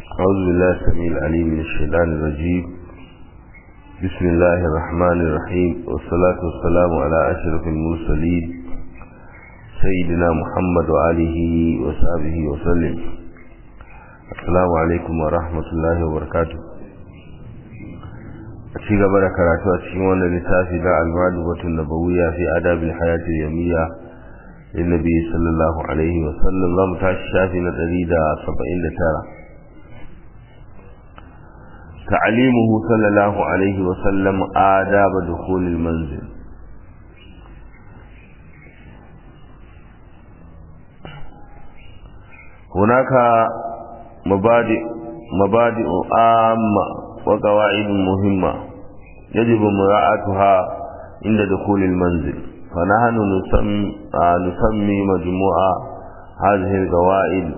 أعوذ بالله السميع العليم من الشيطان الرجيم بسم الله الرحمن الرحيم والصلاة والسلام على أشرف المرسلين سيدنا محمد وآله وصحبه وسلم السلام عليكم ورحمة الله وبركاته ci gaba da karatu a cikin wannan littafi da al-madubatun nabawiyya fi adabil hayati yawmiyya للنبي صلى الله عليه وسلم لم تشافي ندريد سبعين ترى تعليمه صلى الله عليه وسلم آداب دخول المنزل هناك مبادئ مبادئ عامة وقواعد مهمة يجب مراعاتها عند دخول المنزل فنحن نسمي, نسمي مجموعة هذه القواعد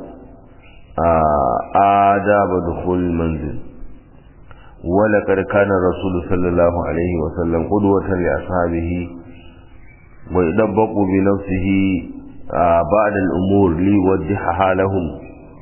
آداب دخول المنزل ولقد كان الرسول صلى الله عليه وسلم قدوة لأصحابه ويدبق بنفسه بعد الأمور ليوضحها لهم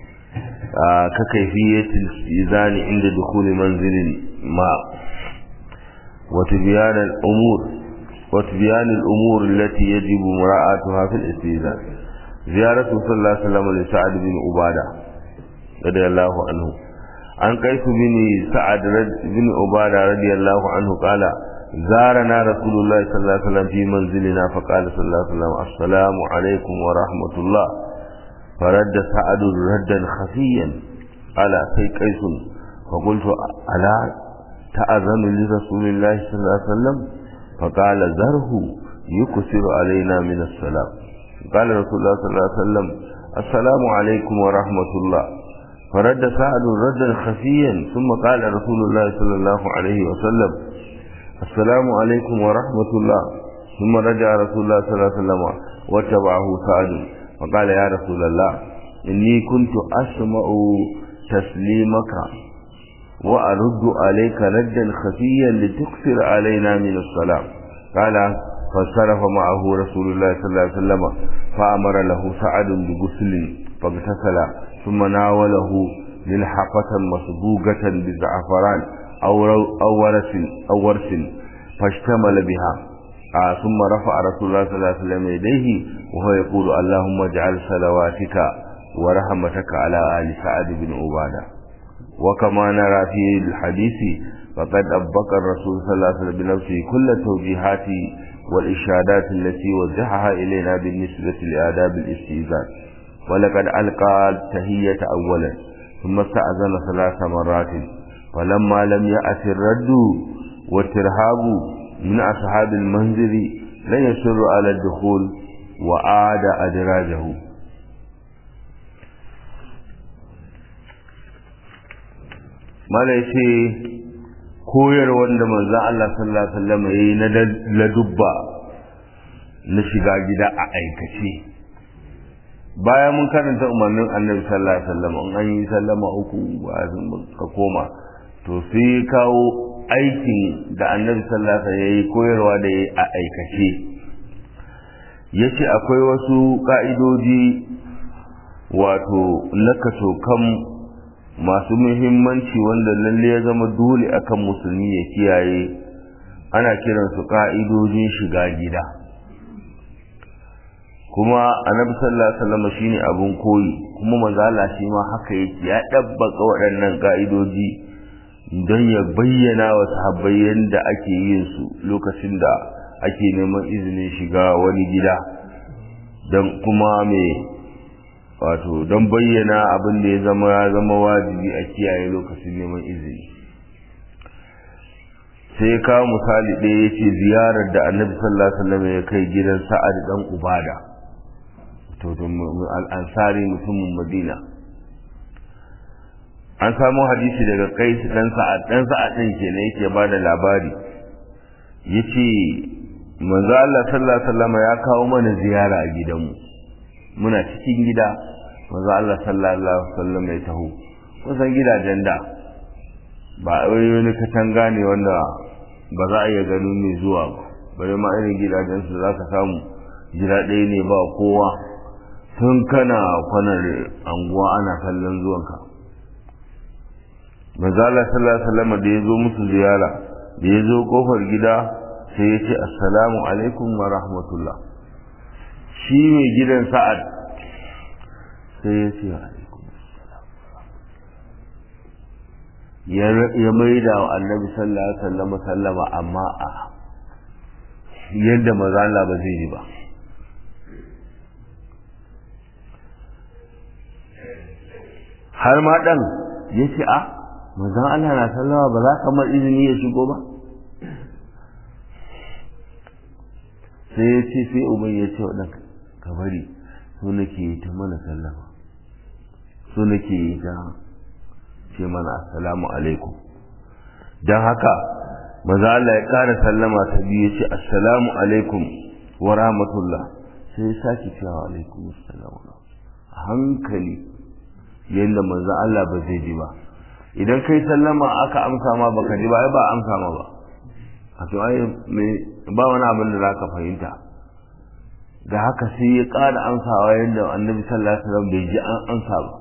ككيفية الاستئذان عند دخول منزل ما وتبيان الأمور وتبيان الأمور التي يجب مراعاتها في الاستئذان زيارة صلى الله عليه وسلم لسعد بن عبادة رضي الله عنه عن قيس بن سعد بن عبادة رضي الله عنه قال زارنا رسول الله صلى الله عليه وسلم في منزلنا فقال صلى الله عليه وسلم السلام عليكم ورحمة الله فرد سعد ردا خفيا على سي قيس فقلت ألا تأذن لرسول الله صلى الله عليه وسلم فقال ذره يكسر علينا من السلام قال رسول الله صلى الله عليه وسلم السلام عليكم ورحمة الله فرد سعد ردا خفيا ثم قال رسول الله صلى الله عليه وسلم السلام عليكم ورحمة الله ثم رجع رسول الله صلى الله عليه وسلم واتبعه سعد فقال يا رسول الله إني كنت أسمع تسليمك وأرد عليك ردا خفيا لتكثر علينا من الصلاة قال فانصرف معه رسول الله صلى الله عليه وسلم فأمر له سعد بغسل فاغتسل ثم ناوله ملحقة مسبوقة بزعفران أو, أو ورس أو ورس فاشتمل بها آه ثم رفع رسول الله صلى الله عليه وسلم يديه وهو يقول اللهم اجعل صلواتك ورحمتك على آل سعد بن عباده وكما نرى في الحديث فقد أبقى الرسول صلى الله عليه وسلم بنفسه كل التوجيهات والإشارات التي وجهها إلينا بالنسبة لآداب الاستئذان ولقد ألقى التهية أولا ثم استأذن ثلاث مرات فلما لم يأت الرد والترهاب من أصحاب المنزل لن يسر على الدخول وعاد أدراجه mala ya ce koyar wanda manzo Allah sallallahu alaihi wasallam yayi na ladubba na shiga gida a aikace bayan mun karanta umarnin annabi sallallahu alaihi wasallam an yi sallama uku ba ka koma to sai kawo aikin da annabi sallallahu alaihi wasallam yayi koyarwa da yayi a aikace yace akwai wasu ka'idoji wato na kaso kan masu muhimmanci wanda lalle ya zama dole akan musulmi ya kiyaye ana kiransu ka'idojin shiga gida kuma annabi sallallahu alaihi wasallam shine abun koyi kuma manzo Allah shi ma haka yake ya dabbaka waɗannan ka'idoji don ya bayyana wa sahabbai yadda ake yin su lokacin da ake neman izinin shiga wani gida don kuma me wato don bayyana abin da ya zama ya zama wajibi a kiyaye lokacin neman izini sai kawo misali ɗaya ya ce ziyarar da annabi sallallahu alaihi wasallam ya kai gidan sa'ad dan ubada to al'ansari mutumin madina an samu hadisi daga kai dan sa'ad dan sa'ad din kenan yake ba da labari yace manzo Allah sallallahu alaihi wasallam ya kawo mana ziyara a gidanmu muna cikin gida manzo Allah sallallahu alaihi wasallam ya taho kusan gidajen da ba wai wani katanga ne wanda ba za a iya ganin mai zuwa ba bare ma irin gidajen su za ka samu gida ɗaya ne ba kowa tun kana kwanar anguwa ana kallon zuwanka manzala sallallahu alaihi wasallam da ya zo musu ziyara da ya zo kofar gida sai ya ce assalamu alaikum wa rahmatullah shi mai gidan sa'ad sai ya ce alaikum ya maida wa annabi sallallahu alaihi wasallam sallama amma a yadda manzala ba zai yi ba har ma dan ya ce a manzan Allah na sallama ba za ka mar izini ya shigo ba sai ya ce sai umar ya ce waɗanda ka bari so nake yi ta mana sallama so nake yi ta ce mana assalamu alaikum don haka maza Allah ya ƙara sallama ta biyu ya ce assalamu alaikum wa rahmatullah sai ya sake cewa alaikum assalamu a hankali yadda manzo Allah ba zai ji ba idan kai sallama aka amsa ma baka ji ba ai ba amsa ma ba a to ai me ba wani abin da zaka fahimta da haka sai ya ƙara amsawa yadda annabi sallallahu alaihi wasallam bai ji an amsa ba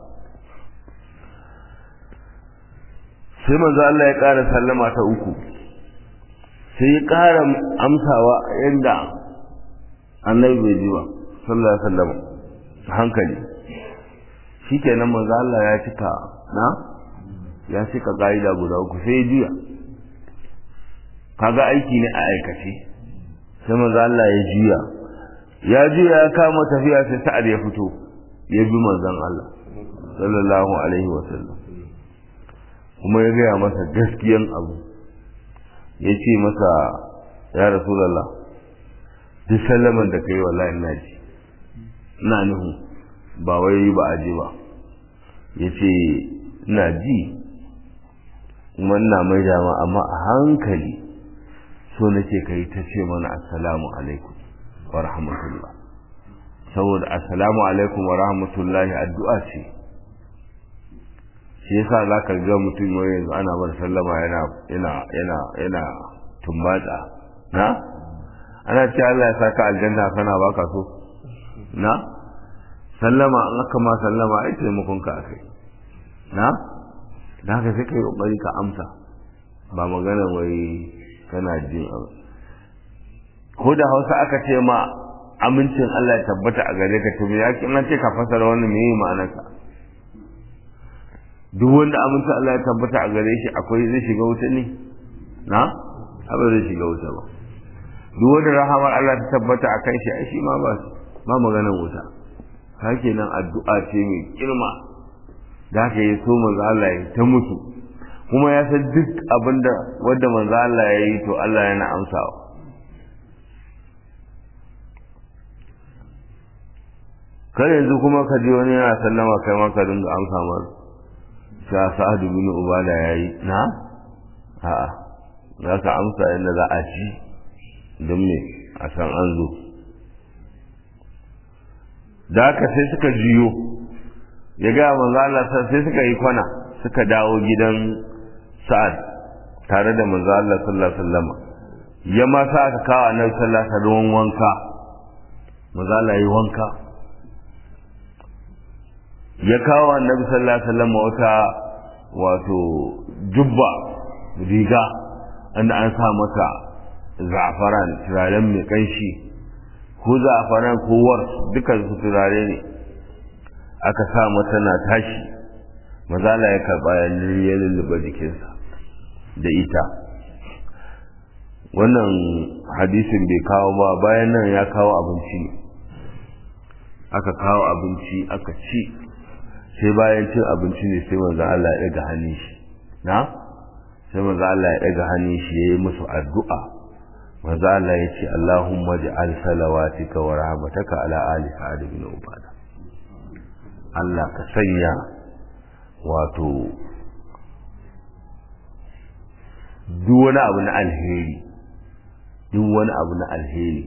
sai manzo Allah ya ƙara sallama ta uku sai ya ƙara amsawa yadda annabi bai ji ba sallallahu alaihi wasallam hankali shikenan manzo Allah ya cika na ya cika ka'ida guda uku sai ya juya kaga aiki ne a aikace sai manzo Allah ya juya ya juya ya kama tafiya sai sa'ad ya fito ya bi manzon Allah sallallahu alaihi wa sallam kuma ya gaya masa gaskiyan abu ya ce masa ya rasulallah duk sallaman da ka yi wallahi ina ji ina nuhu ba wai ba a ji ba ya ce ina ji kuma ina mai dama amma a hankali so nake ka yi ta ce mana assalamu alaikum wa rahmatullah saboda assalamu alaikum wa rahmatullahi addu'a ce shi yasa za ka ga mutum wani yanzu ana bar sallama yana yana yana yana tumbatsa na ana ce Allah ya saka aljanna kana baka so na sallama an aka ma sallama ai taimakon ka akai na da haka sai kai kokari ka amsa ba magana wai kana jin ko da Hausa aka ce ma amincin Allah ya tabbata a gare ka to me yake nan ce ka fasara wannan me ma'anarsa duk wanda amincin Allah ya tabbata a gare shi akwai zai shiga wuta ne na ba zai shiga wuta ba duk wanda rahamar Allah ta tabbata a kan shi ai shi ma ba ba maganar wuta hake nan addu'a ce mai girma da haka ya so manzo Allah ya ta mutu kuma ya san duk abinda wanda manzo Allah ya yi to Allah yana amsawa kar yanzu kuma ka ji wani yana sallama kai ma ka dinga amsa mar sha sa'adu bin ubada yayi na a'a za ka amsa yadda za a ci don me a san an zo da haka sai suka jiyo ya gaya manzo Allah sai suka yi kwana suka dawo gidan Sa'ad tare da manzo Allah sallallahu alaihi wasallam ya ma sa aka kawo annabi sallallahu alaihi wasallam wanka manzo Allah yi wanka ya kawo annabi sallallahu alaihi wasallam wata wato jubba riga inda an sa masa za'afaran turaren mai kanshi ko za'afaran ko war dukan su turare ne aka sa mata na tashi mazala ya karba ya lulluɓa jikinsa da ita wannan hadisin bai kawo ba bayan nan ya kawo abinci aka kawo abinci aka ci sai bayan cin abinci ne sai manzo Allah ya ɗaga hannun shi na sai manzo Allah ya ɗaga hannun shi yayi musu addu'a manzo Allah ya ce Allahumma ja'al salawatika wa rahmataka ala ali sa'ad bin ubada Allah ka sanya wato duk wani abu na alheri duk wani abu na alheri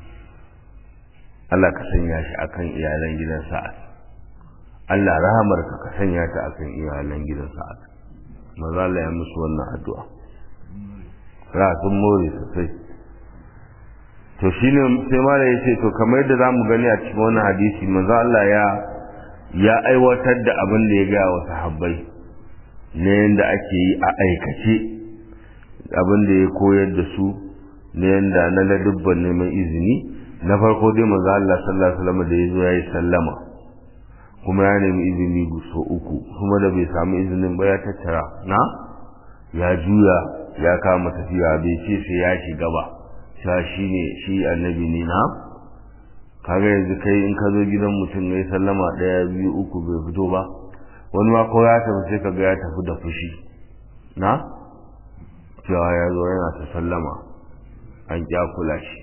Allah ka sanya shi akan iyalan gidan sa'ad Allah rahamarka ka sanya ta akan iyalan gidan sa'ad maza Allah ya musu wannan addu'a ra sun more sosai to shine sai mala ya ce to kamar yadda zamu gani a cikin wannan hadisi maza Allah ya ya aiwatar da abin da ya ga wa sahabbai na yadda ake yi a aikace abin da ya koyar da su na yadda na ladubban neman izini na farko dai manzo Allah sallallahu alaihi wasallam da ya zo ya yi sallama kuma ya nemi izini so uku kuma da bai samu izinin ba ya tattara na ya juya ya kama tafiya bai ce sai ya shiga ba sha shi ne shi annabi ne na kaga yanzu kai in ka zo gidan mutum ya yi sallama ɗaya biyu uku bai fito ba wani ma ko ya tafi sai kaga ya tafi da fushi na cewa ya zo yana ta sallama an kya kula shi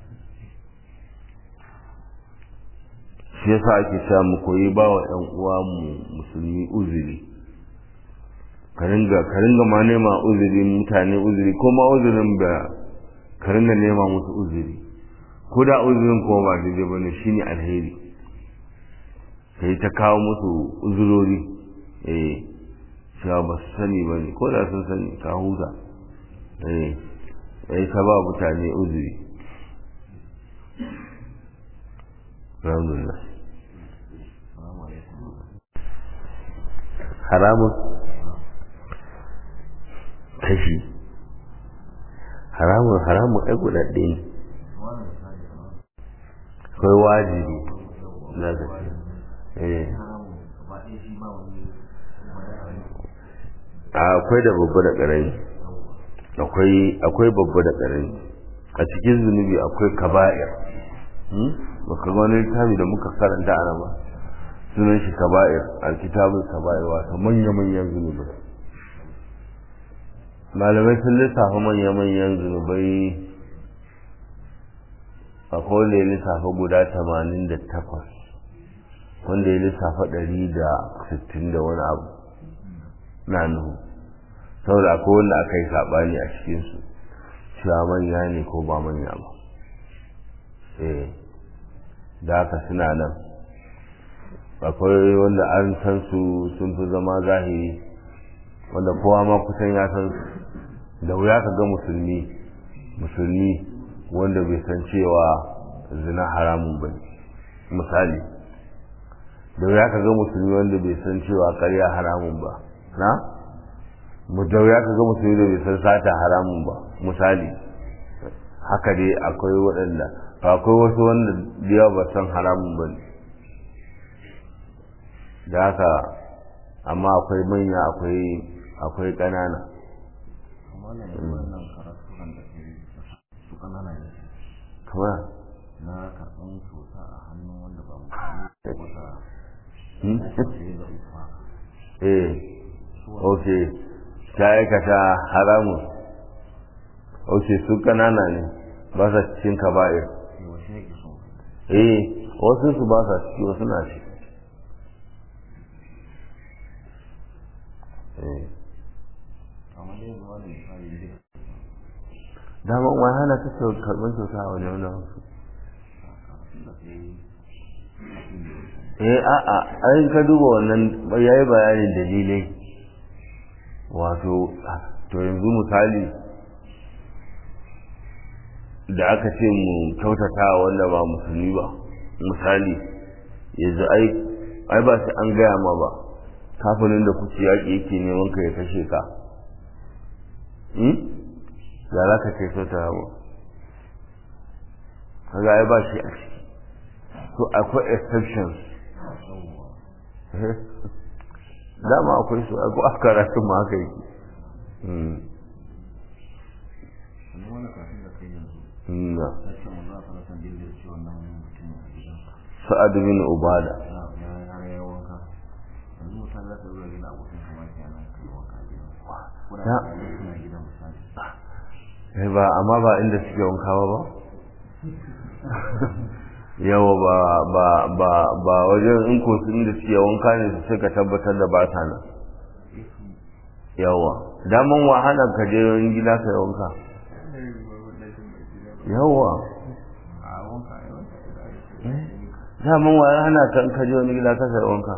shi yasa ake sa mu koyi ba wa ɗan uwa mu musulmi uzuri ka ringa ma nema uzuri mutane uzuri ko ma uzurin da ka ringa nema musu uzuri ko da uzurin kuma ba daidai bane shine alheri kai ta kawo musu uzurori eh cewa ba su sani ba ne ko da sun sani ka huta eh sai ka ba mutane uzuri alhamdulillah haramun kashi haramun haramun ai guda ɗaya ne akwai wajibi na gaske eh akwai da babba da ƙarami akwai akwai babba da ƙarami a cikin zunubi akwai kaba'ir baka ga wani littafi da muka karanta ana ba sunan shi kaba'ir alkitabul kaba'ir wato manya-manyan zunubai malamai sun lissafa manya-manyan zunubai akwai wanda ya lissafa guda tamanin da takwas wanda ya lissafa ɗari da sittin da wani abu na nuhu saboda akwai wanda aka yi saɓani a cikinsu cewa manya ne ko ba manya ba eh da haka suna nan akwai wanda an san su sun fi zama zahiri wanda kowa ma kusan ya san da wuya ka ga musulmi musulmi wanda bai san cewa zina haramun ba misali da wuya ka ga musulmi wanda bai san cewa karya haramun ba na mu da wuya ka ga musulmi da bai san sata haramun ba misali haka dai akwai waɗanda akwai wasu wanda da yawa ba san haramun ba ne da haka amma akwai manya akwai akwai ƙanana kamar na karɓan cuta a hannun wanda ba eh ok ta aikata haramun ok su ƙanana ne ba sa cikin kaba'ir eh wasu su ba sa ciki wasu na ciki daman wani hana ta karɓar kyauta a wani wani wasu eh a'a ai ka duba wannan ya yi bayanin dalilai wato to yanzu misali da aka ce mu kyautata wanda ba musulmi ba misali yanzu ai ai ba sai an gaya ma ba kafinin da kuke yaƙi yake neman ka ya kashe ka ya za ka ce kyauta ba kaga ai ba shi a ciki so akwai exceptions dama akwai su akwai a karatun ma haka yake sa'ad bin ubada ba amma ba inda suke wankawa ba yawa ba ba ba ba wajen in ko sun da suke wanka ne su suka tabbatar da ba ta nan yawa daman wahalar ka je yin gida ka yi wanka yawa daman wahalar kan ka je wani gida ka yi wanka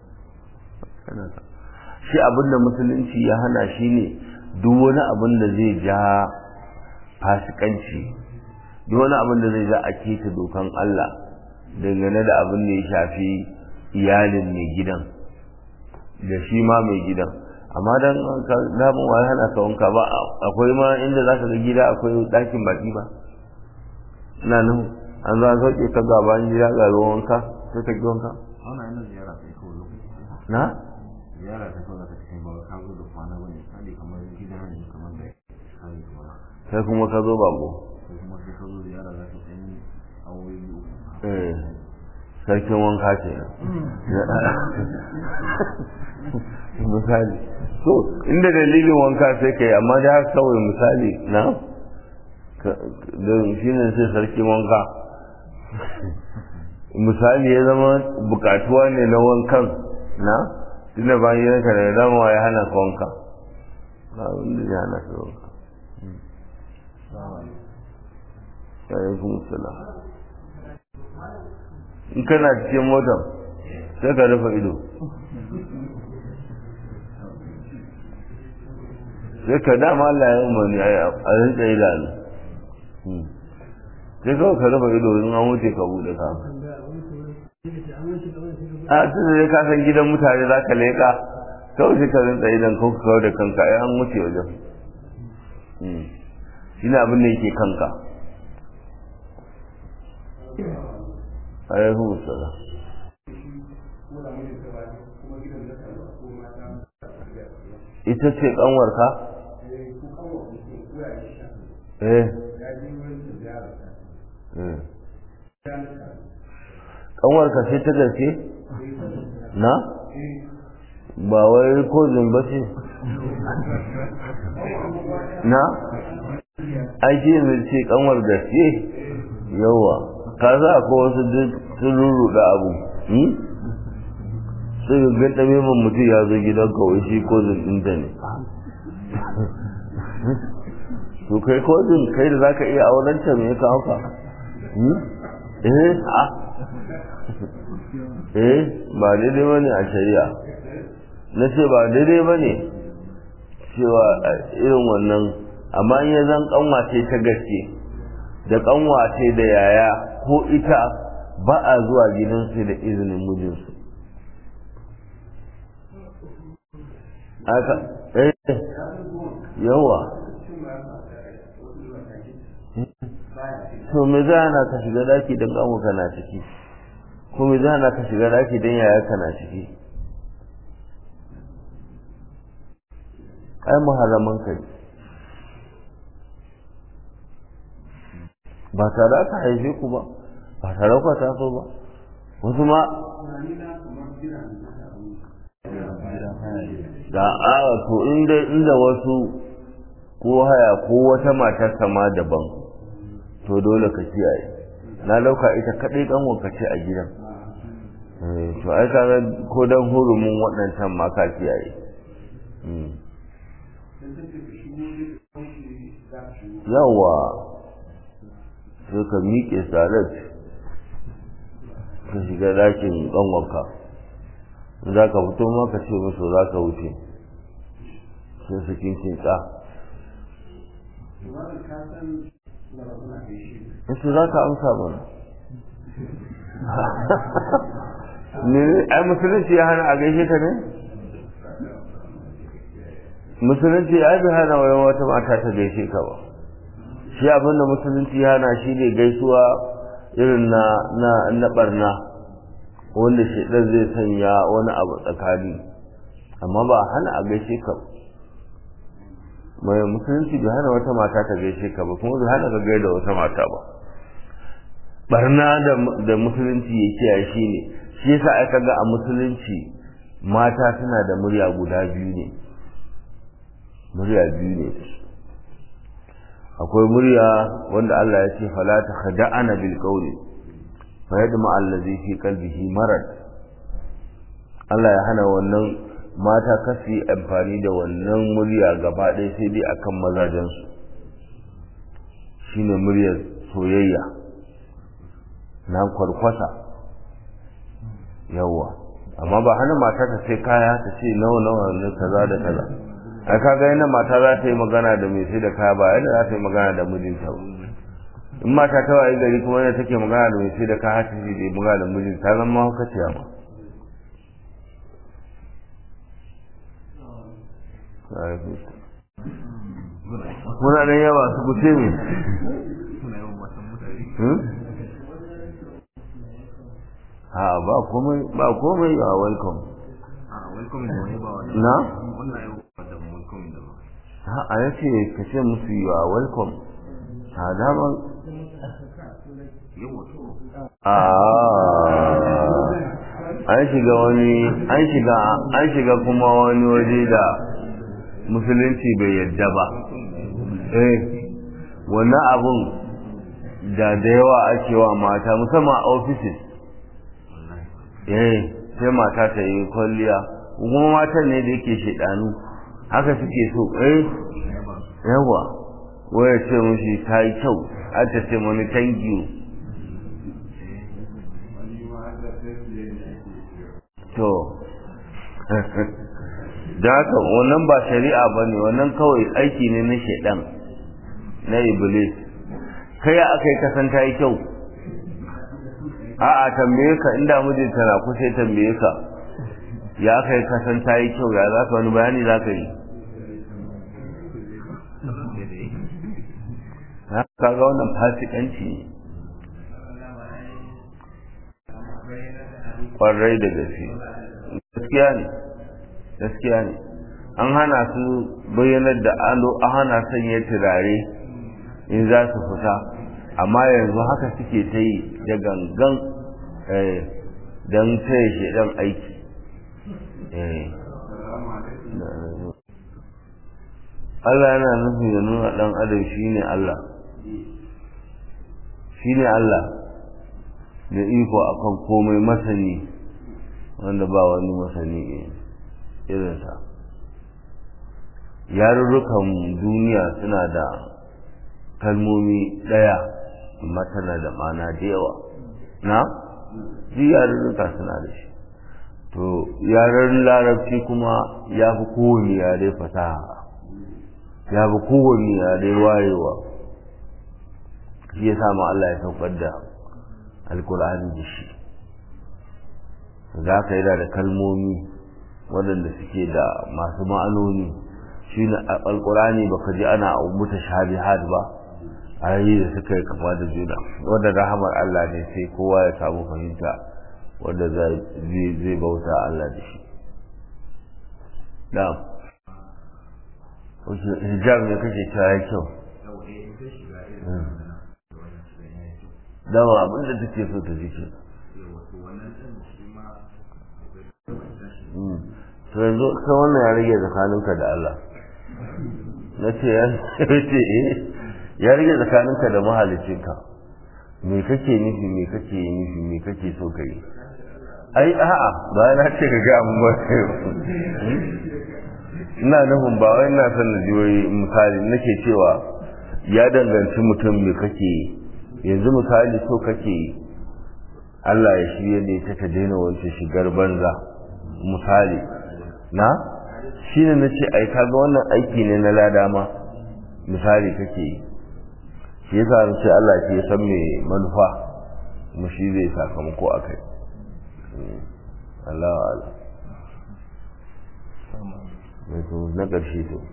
shi abin da musulunci ya hana shi ne duk wani abin da zai ja fasikanci duk wani abin da zai za a keta dokan Allah dangane da abin da ya shafi iyalin mai gidan da shi ma mai gidan amma dan damun wai hana ka wanka ba akwai ma inda za ka ga gida akwai ɗakin baki ba ina nan an zo an sauke ka ga bayan gida ga ruwan wanka sai ka ki wanka wannan yana ziyara sai kawai lokaci na ziyara ta kawai zaka kai ba ka zo da kwana bane kali kamar gida ne kamar da kali kamar sai kuma ka zo bako sai kuma sai ka zo ziyara za ka kai awoyi uku eh sarkin wanka ce misali so inda dalilin wanka sai kai amma da haka kawai misali na da shi ne sai sarkin wanka misali ya zama bukatuwa ne na wankan na tunda bayan yanka da dama ya hana ka wanka ba wanda ya hana ka wanka alaikum salam in kana cikin motar sai ka rufe ido sai ka dama Allah ya umarni a rinka idanu sai kawai ka rufe ido in an wuce ka bude ka a tun da ka san gidan mutane za ka leƙa kawai sai ka rinka idan kawai kawai da kanka ai an wuce wajen shi ne abin da yake kanka alaikum salam ita ce kanwarka eh kanwarka sai ta gaske na ba wai ko zumba ce na aiki mai ce kanwar gaske yawa ka za ko wasu duk sun rurruɗa abu sai ga ganta memon mutum ya zo gidan kawai shi ko ɗinta ne to kai kodin kai da zaka iya auren ta me ka hauka eh a eh ba daidai bane a shari'a na ce ba daidai bane cewa irin wannan amma in ya zan kanwace ta gaske da kanwace da yaya ko ita ba a zuwa gidansu da izinin mijinsu aka eh yawa to me za na ka shiga daki don kanwa kana ciki ko me za na ka shiga daki don yaya kana ciki ai muharraman ka ne ba tare aka haife ku ba ba tare ku taso ba wasu ma da a to inda inda wasu ko haya ko wata matar sama daban to dole ka kiyaye na dauka ita kadai kan wanka ce a gidan to ai kaga ko dan hurumin waɗancan ma ka kiyaye yawa sai ka miƙe salat ka shiga dakin ƙanwanka za ka fito ma ka ce musu za ka wuce sai su kinkin tsa Wasu za ka amsa mana ne ai musulunci ya hana a gaishe ka ne musulunci ya bi hana wayan wata mata ta gaishe ka ba shi abinda musulunci ya hana shi ne gaisuwa irin na na na barna wanda shaidan zai sanya wani abu tsakani amma ba a hana a gaishe ka mai musulunci bai hana wata mata ta gaishe ka ba kuma bai hana ka gaida wata mata ba barna da musulunci ya kiyaye shi ne shi yasa aka ga a musulunci mata suna da murya guda biyu ne murya biyu ne akwai murya wanda Allah ya ce fala ta khada'ana bil qawli fa yadma allazi fi qalbihi marad Allah ya hana wannan mata kasi amfani da wannan murya gaba ɗaya sai dai akan mazajensu shine muryar soyayya na kwarkwasa yawa amma ba hana mata ta sai kaya ta ce nawa nawa ne kaza da kaza ai kaga yana mata za ta yi magana da mai sai da kaya ba yadda za ta yi magana da mijinta ba in mata ta waye gari kuma yadda take magana da mai sai da kaya ta ce magana da mijinta ta zama hukaciya ma muna da yawa su kuce ne suna yawan matan mutane ha ba komai ba komai a welcome a welcome da wani ba wani na wannan yau da welcome da ba ha a yace ka ce musu you are welcome ha dama yau wato a an shiga wani an shiga an shiga kuma wani waje da musulunci bai yadda ba eh wannan abun da da yawa ake wa mata musamman a offices eh sai mata ta yi kwalliya kuma matan ne da yake shedanu haka suke so eh yawa waya ce mushi ta yi kyau har ta ce mani thank you to da haka wannan ba shari'a ba ne wannan kawai aiki ne na shaidan na iblis kai ya aka yi kasan ta yi kyau a'a tambaye ka inda mijinta na kusa ya tambaye ka ya aka yi kasan ta yi kyau ya za ka wani bayani za ka yi kaga wannan fasikanci ne kwarai da gaske gaskiya ne gaskiya ne an hana su bayyanar da alo an hana sanya turare in za su fita amma yanzu haka suke ta yi da gangan don taya shi dan aiki Allah yana nufin ya nuna dan adam shine Allah shine Allah da iko akan komai masani wanda ba wani masani irinsa yarurrukan duniya suna da kalmomi ɗaya amma tana da mana da yawa na ji yarurruka suna da shi to yaren larabci kuma ya fi kowane yare fasaha ya fi kowane yare wayewa shi ya samu Allah ya saukar da alkur'ani da shi za ka yi da kalmomi waɗanda suke da masu ma'anoni shi ne alkur'ani baka ji ana muta shabihat ba ayoyi da suka yi kama da juna wanda rahamar Allah ne sai kowa ya samu fahimta wanda zai bauta Allah da shi na'am hijab ne kake cewa ya kyau dama abin da take so ta jike to yanzu ka wannan ya rage tsakaninka da Allah na ce ya ce ya rage tsakaninka da mahalicinka me kake nufi me kake nufi me kake so ka yi ai a'a ba na ce ka ga mun ba ina nufin ba wai ina son na ji wai misali nake cewa ya danganci mutum me kake yi yanzu misali so kake yi Allah ya shirye ne ta ta daina wancan shigar banza misali na shi ne na ce ai kaga wannan aiki ne na lada ma misali kake yi shi yasa na ce Allah ke san me manufa kuma shi zai sakamako a kai Allah ala mai to na ƙarshe to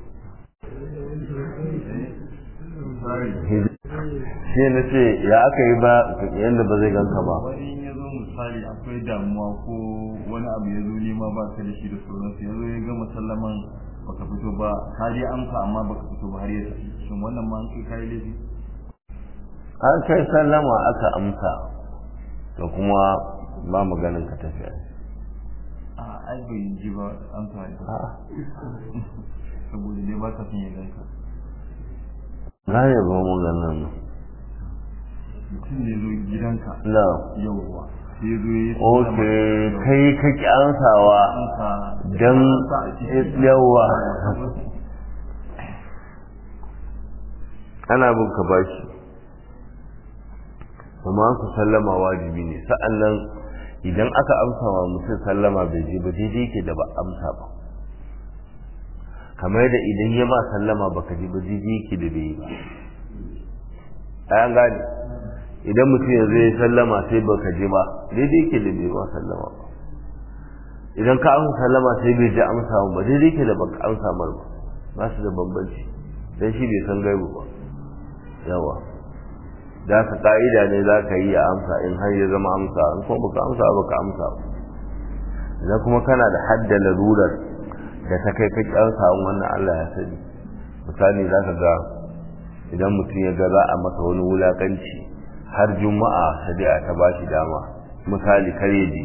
shi na ce ya aka yi ba yadda ba zai ganka ba wani ya zo misali akwai damuwa ko wani abu ya zo nema ba ka da shi da sauransu ya zo ya gama sallaman baka fito ba ka je amsa amma baka fito ba har ya tafi shin wannan ma an kai kai laifi an kai sallama aka amsa to kuma ba maganin ka tafiya a ai bai ji ba amsa ya saboda dai ba ka son ya ganka na ne ba mun ganin mutum ne zo gidanka na yauwa sai zo ya yi ok kai kake ansawa don yawa ana bin ka bashi kuma ku sallama wajibi ne sa'an nan idan aka amsa wa mutum sallama bai je ba daidai ke da ba amsa ba kamar da idan ya ma sallama baka ji ba daidai ke da bai ba an gane idan mutum yanzu ya sallama sai baka ji ba daidai ke da bai ba sallama ba idan ka amsa sallama sai bai ji amsa ba daidai ke da baka amsa mar ba ba su da bambanci dan shi bai san gaibu ba yawa da ka ka'ida ne za ka yi a amsa in har ya zama amsa in kuma baka amsa baka amsa idan kuma kana da hadda larurar da ta kai ka kyansa wannan Allah ya sani misali za ka ga idan mutum ya ga za a masa wani wulakanci har juma'a shari'a ta ba shi dama misali kare ji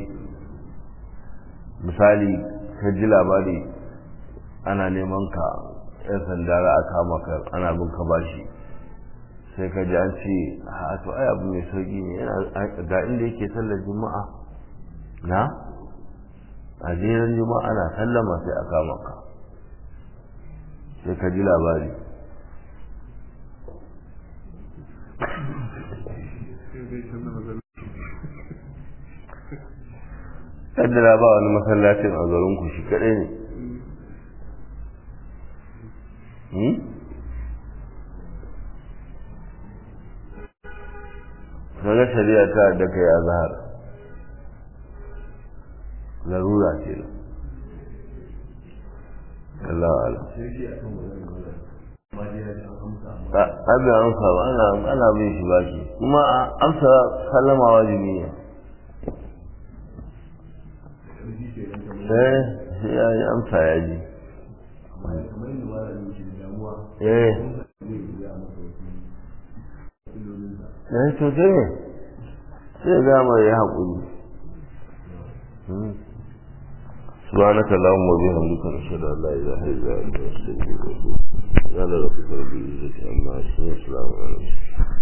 misali ka ji labari ana neman ka yan sanda za a kama ka ana bin ka bashi sai ka ji an ce a to ai abu mai sauki ne ga inda yake sallar juma'a na a jeran juma'a na sallama sai a kama ka sai ka ji labari kaddara ba wani masallacin a garinku shi kadai ne kaga shari'a ta da kai a zahar larura ce Allah ala abin amsa ba ana bin shi ba shi kuma amsa sallama wajibi ne eh sai ya yi amsa ya ji eh eh to sai ne sai ga mai ya haƙuri سبحانك اللهم وبحمدك نشهد ان لا اله الا انت نستغفرك ونتوب اليك يا رب رب العزه عما يصفون وسلام على المرسلين